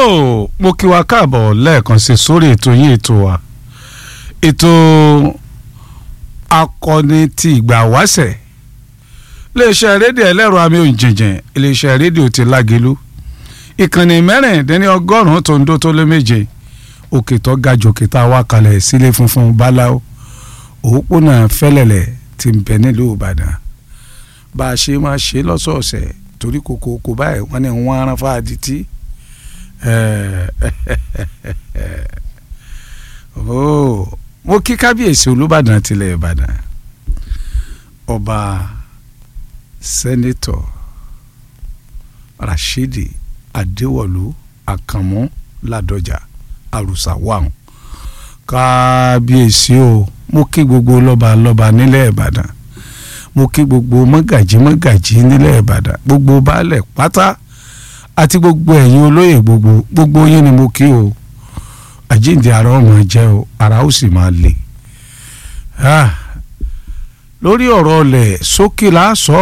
tó mo kí wa káàbọ̀ lẹ́ẹ̀kan sí sórí ètò yín ètò wa ètò akọni ti ìgbà wáṣẹ̀ iléeṣẹ́ rédíò ẹlẹ́rọ àmì òǹjẹ̀jẹ̀ iléeṣẹ́ rédíò ti lágelu ìkànnì mẹ́rìndínlẹ́ ọgọ́rùn-ún tó ń dó tó lé méje òkè tó ga jòkè tá a wá kalẹ̀ sílé funfun báláwo òpópónà fẹ́lẹ̀lẹ̀ ti ń bẹ nílùú ìbàdàn bá a ṣe máa ṣe lọ́sọ̀ọ̀sẹ̀ torí kòkó kò báyìí wọ́n ní wọ́n aràn fáadì tí mo kí kábíyèsí olúbàdàn tilẹ̀ ìbàdàn ọba sẹ́nẹ́tọ̀ rashidi adéwọ̀lú àkànmú ládọjà àrùsà wàhùn kábíyèsí o mo kí gbogbo lọ́ba lọ́ba nílẹ̀ ìbàdàn mo kí gbogbo mọ́gàjí mọ́gàjí nílẹ̀ ìbàdàn gbogbo baálẹ̀ pátá àti gbogbo ẹ̀yin olóyè gbogbo gbogbo yín ni mo kí o àjíǹde ara ọmọ jẹ́ o ara ó sì máa le lórí ọ̀rọ̀ ọlẹ̀ sókè láàsọ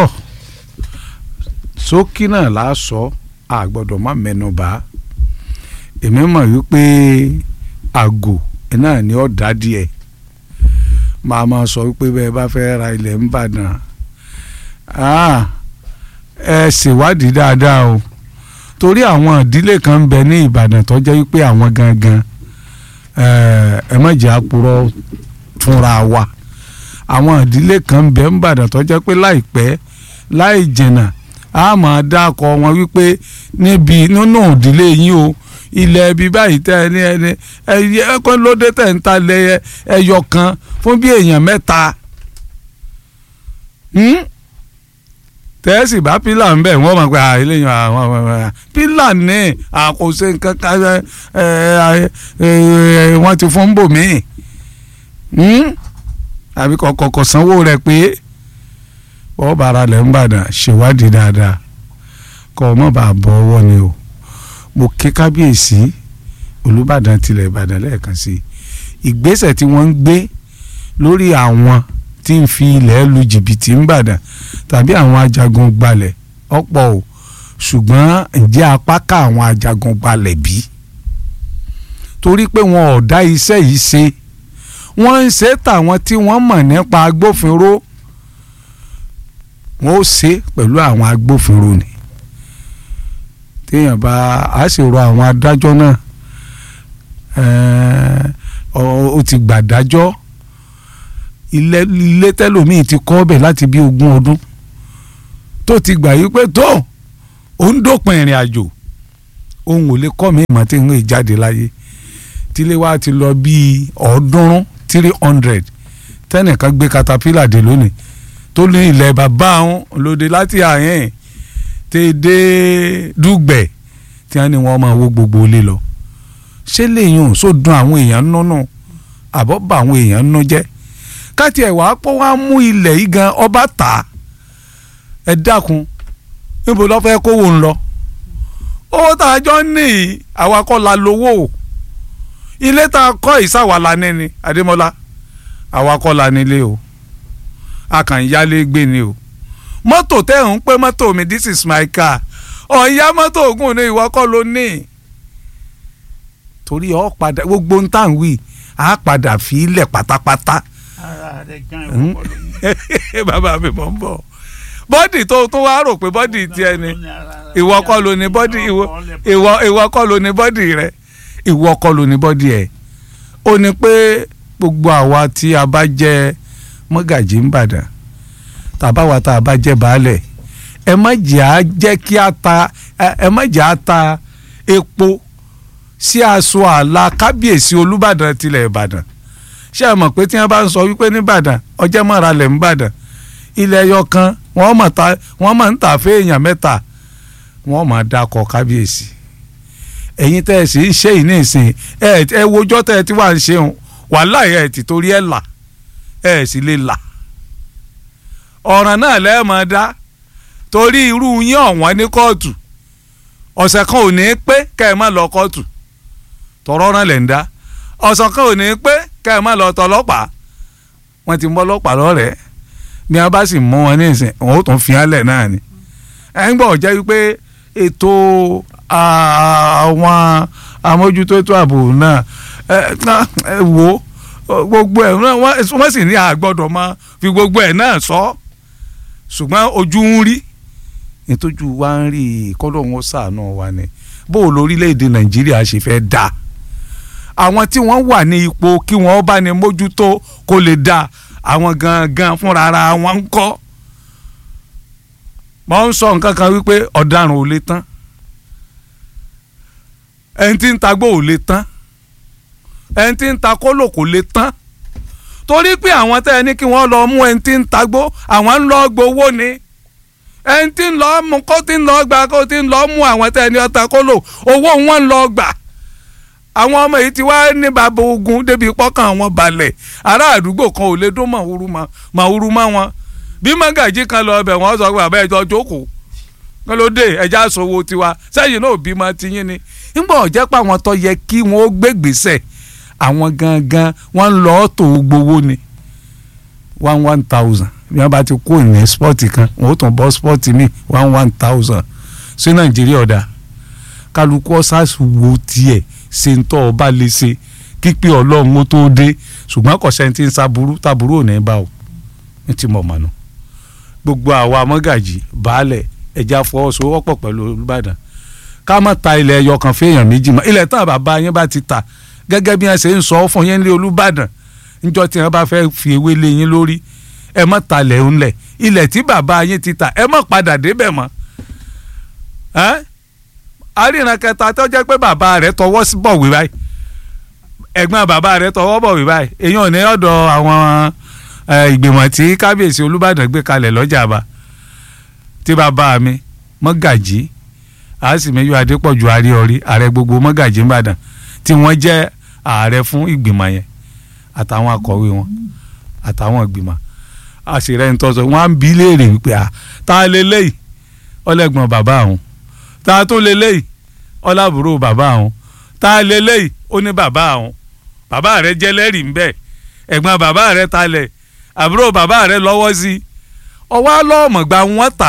sókè náà láàsọ a gbọ́dọ̀ má mẹ́nu bà èmi mọ̀ wípé àgò náà ni ó dá díẹ̀ máa ma sọ wípé bẹ́ẹ̀ bá fẹ́ ra ilẹ̀ ń bàdàn ẹ ṣèwádìí dáadáa o torí àwọn ìdílé kan ń bẹ ní ìbàdàn tó jẹ́ wípé àwọn gangan ẹ má jẹ́ àpòrọ̀ túnra wa àwọn ìdílé kan ń bẹ ń bàdàn tó jẹ́ pé láìpẹ́ láì jìnnà a máa dákọ̀ wọn wípé níbi nínú ìdílé yín o ilẹ̀ ibi báyìí tẹ́ ẹ ní ẹni ẹ̀yẹ lóde tẹ̀ ń ta lẹ́yẹ ẹyọ kan fún bí èèyàn mẹ́ta tẹ́sì bá pílà ń bẹ̀ wọ́n máa gba eléyìí àwọn pílà ní àkóso nǹkan kan wọ́n ti fún bò míì àbí kọ̀kọ̀ sanwó rẹ̀ pé wọ́n bára lẹ̀ ń bàdàn ṣèwádìí dáadáa kọ́ ọ mọ̀ bá bọ́ ọwọ́ ni o mo ké kábíyèsí olùbàdàn tilẹ̀ ìbàdàn lẹ́ẹ̀kan sí ìgbésẹ̀ tí wọ́n ń gbé lórí àwọn tí ń fi ilẹ̀ lu jìbìtì ń bàdàn tàbí àwọn ajagun gbalẹ̀ ọ̀pọ̀ o ṣùgbọ́n ǹjẹ́ apá ká àwọn ajagun gbalẹ̀ bí torí pé wọn ò dá iṣẹ́ yìí ṣe wọ́n ń ṣe tàwọn tí wọ́n mọ̀ nípa agbófinró wọ́n ó ṣe pẹ̀lú àwọn agbófinró ni téèyàn bá a sì rọ àwọn adájọ́ náà ó ti gbàdájọ́ ilé ilé tẹ́lòmíì ti kọ́ ọbẹ̀ láti bí ogún ọdún tó ti gbà yí pé tó òun dópin ìrìn àjò òun ò lè kọ́ mi ìmọ̀ tí ń rìn jáde láyé tílé wa ti lọ bíi ọ̀ọ́dúnrún three hundred tẹ́nìkan gbé katapila dé lónìí tó ní ilẹ̀ bàbá àwọn lòdì láti àyẹn tẹ́ dé dùgbẹ̀ tí wọ́n ní wọ́n máa wó gbogbo ilé lọ ṣé lèyìn só dùn àwọn èèyàn nínú àbọ̀ bá àwọn èèyàn nínú jẹ́ káti ẹ̀ wá pọ́ wá mú ilẹ̀ yìí gan ọba tà á ẹ dákun níbo lọ́ fẹ́ kówó ń lọ owó tá a jọ ní yìí àwa kọ́ la lówó ilé tá a kọ́ ìsàwàlà níní Adémọ́lá àwa kọ́ la nílé o a kàn ń yálé gbé ni o mọ́tò tẹ́ ń pé mọ́tò mi this is my car ọ̀ya mọ́tò ògùn ní ìwọ kọ́ ló ní torí ọ padà gbogbo ń tàn wí á padà fi ilẹ̀ pátápátá bàbá mi mọ̀ ń bọ̀ bọ́dì tó tún wá rò pé bọ́dì tiẹ̀ ni ìwọ kọ́ ló ní bọ́dì ìwọ kọ́ ló ní bọ́dì rẹ ìwọ kọ́ ló ní bọ́dì ẹ̀ ó ní pé gbogbo àwa tí a bá jẹ́ mọ́gàjí ń bàdàn tàbáwa tá a bá jẹ́ baálẹ̀ ẹ má jẹ́ á jẹ́ kí a ta ẹ má jẹ́ á ta epo sí aṣọ àlà kábíyèsí olúbàdàn tilẹ̀ ìbàdàn ṣé ẹ mọ̀ pé tí wọ́n bá ń sọ wípé nìbàdàn ọjọ́ mọ́ra lẹ̀ ń bàdàn ilẹ̀ ẹyọ kan wọ́n mọ̀ ta wọ́n mọ̀ ń tà fún èèyàn mẹ́ta wọ́n mọ̀ dákọ̀ kábíyèsí ẹ̀yin tẹ́ ẹ sì ń ṣe ìní ìsìn ẹ ẹ wojọ́ tẹ́ ẹ ti wà ń ṣeun wàhálà ẹ ti torí ẹ là ẹ sì lè là ọ̀ràn náà lẹ́ẹ̀mọ́ dá torí irú yín ọ̀wọ́n ní kóòtù ọ̀sẹ̀ kan ò ní pé kẹ́ ẹ má lọ kóòtù tọ̀rọ̀ náà lẹ̀ ń dá ọ̀sẹ̀ kan ò ní pé kẹ́ ẹ má lọ tọlọ́pàá wọ́n ti mú ọlọ́pàá lọ́rẹ̀ẹ́ bí wọ́n bá sì mú wọn ní ìsìn wọn ó tún fi hàn lẹ̀ náà ni ẹ̀ ń gbọ́ jẹ́ wípé ètò àwọn amójútó ètò ààbò náà ẹ wò gbogbo ẹ̀ náà wọ́n sì ní àgbọ́dọ̀ máa fi gbogbo ẹ̀ náà sọ ṣùgbọ́n ojú ń rí nítòjú wa ń rí kọ́lọ́hún ṣàánú wa ni bó o lórílẹ̀‐èdè nàìjíríà ṣe fẹ́ dáa àwọn tí wọ́n wà ní ipò kí wọ́n bá ní mójútó kó lè dáa àwọn gangan fúnra ara wọn ń kọ́ mo ń sọ nǹkan kan wípé ọ̀daràn ò lè tán ẹni tí ń tagbó ò lè tán ẹni tí ń ta kólò kò lè tán torí pé àwọn tẹ́ ẹ ní kí wọ́n lọ mú ẹni tí ń tagbó àwọn ń lọ gbowó ni ẹni tí ń lọ mú kó tí ń lọ gbà kó tí ń lọ mú àwọn tẹ́ ẹ ní ọta kólò owó wọn ń lọ gbà àwọn ọmọ yìí ti wá ní bàbá ogun débi pọ́kàn wọn balẹ̀ ará àdúgbò kan ò lè dún màwúrú màwúrú mọ́ wọn bí mọ́gàjí kan lọ ọbẹ̀ wọ́n sọ pé bàbá ẹjọ́ jókòó kí ló dé ẹja sọ̀wọ́ tiwa sẹ́yìn náà bímọ tiyín ni nígbà ọ̀jẹ́ pé àwọn tó yẹ kí wọ́n ó gbégbèsè àwọn gangan wọ́n ń lọ tó gbowó ni one one thousand bí wọ́n bá ti kó ìyẹn spọ́ọ̀tì kan wọ́n ó tún bọ́ spọ́ọ̀tì mi one one thousand sí nàìjíríà ọ̀dà kálukú ọ̀sàs wo tiẹ̀ ṣe ń tọ́ ọba lè ṣe kípé ọlọ́run ó tó dé ṣùgbọ́n kò sẹ́ni tí ń saburú taburú ò ní bá o ní ti mọ̀ mọ̀nà gbogbo àwa mọ́gàjì baálẹ̀ ẹja fọwọ́sowọ́pọ̀ pẹ̀lú olùbàdàn ká má ta ilẹ̀ ẹyọ kan fẹ́yàn méjì mọ́ ilẹ̀ tán bàbá yín bá ti ta gẹ́gẹ́ bí wọ́n ṣe ń sọ fún yín lé olùbàdàn níjọ́ tí wọ́n bá fẹ́ fi ewé lé yín lórí ẹ má talẹ̀ ńlẹ̀ ilẹ̀ tí bàbá yín ti ta ẹ má padà débẹ̀ mọ́ àríran kẹta tó jẹ́ pé bàbá rẹ̀ tọwọ́ bọ̀wé báyìí ẹ̀gbọ́n bàbá rẹ̀ tọwọ́ bọ̀wé báyìí èèyàn ní ọ̀dọ̀ àwọn ìgbìmọ̀ tí kábíyèsí olùbàdàn gbé kalẹ̀ lọ́jà bá tí bàbá mi mọ́gàjí àásìmẹ́yọ adépọ̀jù àríọ̀rí ààrẹ gbogbo mọ́gàjí ńbàdàn tí wọ́n jẹ́ ààrẹ fún ìgbìmọ̀ yẹn àtàwọn akọ̀wé wọn àtàwọn ìgbìmọ̀ àṣìrẹ́ ń tọ́sọ wọ́n á ń bi léèrè wípé à tá a lè léyìí ọlẹ́gbọ̀n bàbá àwọn tá a tún lè léyìí ọlábùrò bàbá àwọn tá a lè léyìí ó ní bàbá àwọn bàbá rẹ̀ jẹ́ lẹ́rìí ńbẹ̀ ẹ̀gbọ́n bàbá rẹ̀ talẹ̀ àbúrò bàbá rẹ̀ lọ́wọ́ sí i ọwọ́ alọ́ọ̀mọ̀gbà wọn tà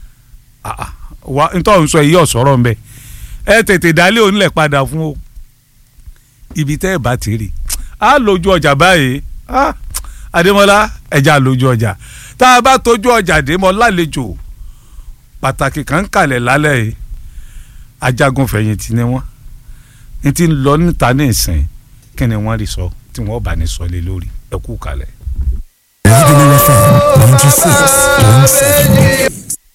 á wa nítorí sọ èyí ọ̀sọ́rọ̀ ń bẹ ẹ tètè dálé onílẹ̀ padà fún o ibi tẹ́ ẹ bá ti rí a lójú ọjà báyìí Adémọ́lá ẹja lójú ọjà tá a bá tójú ọjà dé mọ́ lálejò pàtàkì kan kalẹ̀ lálẹ́ yìí ajagun fẹ̀yìntì ni wọ́n ní ti ń lọ níta ní ìsìn kí ni wọ́n rí sọ tí wọ́n bá ní sọ lé lórí ẹ kú kalẹ̀. Regular FM ninety six point seven.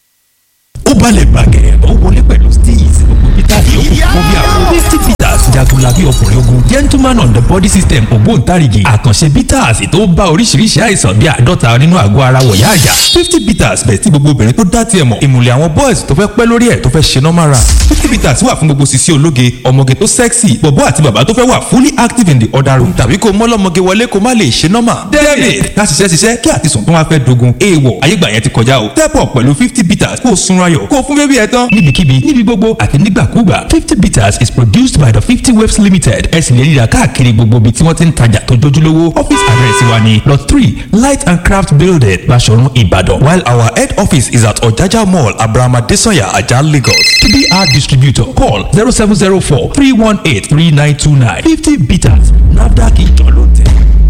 ó balẹ̀ gbàgẹ̀ ó wọlé pẹ̀lú steez gbogbo peter yòókù kó bí àwọn fifty peters jagunlabi ọkùnrin ogun gentleman on the body system ògbóǹtarìgì àkànṣe peters tó bá oríṣiríṣi àìsàn bíi àádọ́ta nínú àgọ́ ara wọ̀yá àjà fifty peters bẹ̀ tí gbogbo obìnrin tó dá tiẹ̀ mọ̀ ìmùlẹ̀ àwọn boys tó fẹ́ pẹ́ lórí ẹ̀ tó fẹ́ ṣe normal run fifty peters wà fún gbogbo sisi ológe ọmọge tó sexy bọ̀bọ́ àti bàbá tó fẹ́ wà fully active in the other room tàbí kó mọ́lọ́mọge wọlé kó má lè ṣe normal david ká ṣiṣẹ́ ṣiṣẹ́ kí àtisùn tó wá fẹ́ dogun èèwọ̀ ayégbà yẹn ti kọjá o step up pẹ̀lú fifty peters kó o sunra yọ̀ kó o fún bébí ẹ tán níbikíbi níbi gbogbo àti nígbàkúgbà fifty bitters is produced by the fifty waves limited ẹ sì lè ríra káàkiri gbogbo ibi tí wọ́n ti ń tajà tó jójúlówó office address wa ni lot three light and craft building Baṣọ̀run Ìbàdàn while our head office is at Ọ̀jájá mall Abraham Adesanya Ajah Lagos tbr distributor call zero seven zero four three one eight three nine two nine fifty bitters NAFDAC ìjọ ló tẹ̀.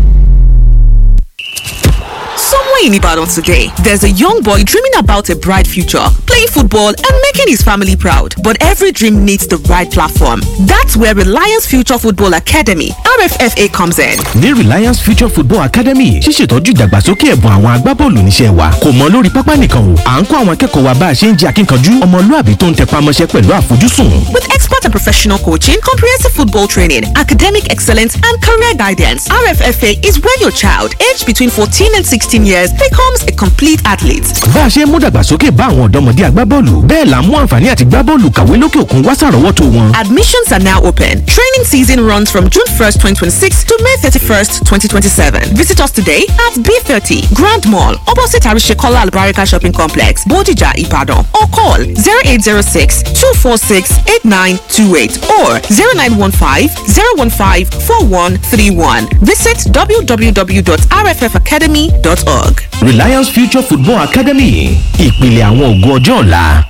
Somewhere in Ibadan today, there's a young boy dreaming about a bright future, playing football and making his family proud. But every dream needs the right platform. That's where Reliance Future Football Academy, RFFA, comes in. ní Reliance Future Football Academy ṣíṣètọ́jú ìdàgbàsókè ẹ̀bùn àwọn agbábọ́ọ̀lù níṣẹ́ wa kò mọ lórí pápá nìkan o à ń kọ́ àwọn akẹ́kọ̀ọ́ wa bá a ṣe ń jẹ́ akínkanjú ọmọlúàbí tó ń tẹpá mọ́ṣẹ́ pẹ̀lú àfojúsùn. With expert and professional coaching, comprehensive football training, academic excellence, and career guidance, RFFA is where your child, aged between 14 and 16 years, becomes a complete athlete. bá a ṣe ń mú dàgbàsókè bá àwọn ọ̀dọ́mọdé agbábọ́ọ̀lù bẹ́ẹ̀ là ń mú àǹfààní àti gbábọ́ọ̀lù kàwé lókè òkun wá sàrọ́wọ́tò wọn. Admissions are now open. Training season runs from June 1st, 2026 to May 31st, 2027. Visit us today at B30 Grand Mall, opposite Arishekola Albarika Shopping Complex, Bodija, Ibadan, or call 0806 246 8928 or 0915 015 4131. Visit www.rffacademy.org. Reliance Future Football Academy ìpìlẹ̀ àwọn ògo ọjọ́ ọ̀la.